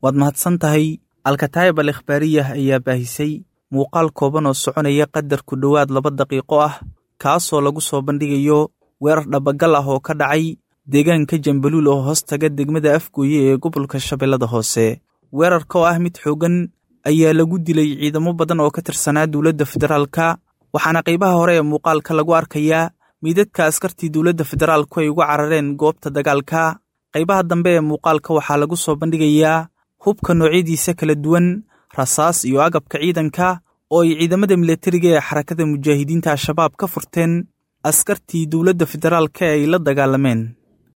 waad mahadsan tahay alkataayib al ikhbaariyah ayaa baahisay muuqaal kooban oo soconaya qadar ku dhowaad laba daqiiqo ah kaasoo lagu soo bandhigayo weerar dhabagal ah oo ka dhacay deegaanka jambaluul oo hoos taga degmada afgooye ee gobolka shabeellada hoose weerarka oo ah mid xooggan ayaa lagu dilay ciidamo badan oo ka tirsanaa dowladda federaalka waxaana qaybaha hore ee muuqaalka lagu arkayaa miidadka askartii dowladda federaalku ay uga carareen goobta dagaalka qaybaha dambe ee muuqaalka waxaa lagu soo bandhigayaa hubka noocyadiisa kala duwan rasaas iyo agabka ciidanka oo ay ciidamada milatariga ee xarakada mujaahidiinta al-shabaab ka furteen askartii dowladda federaalka ee ay la dagaalameen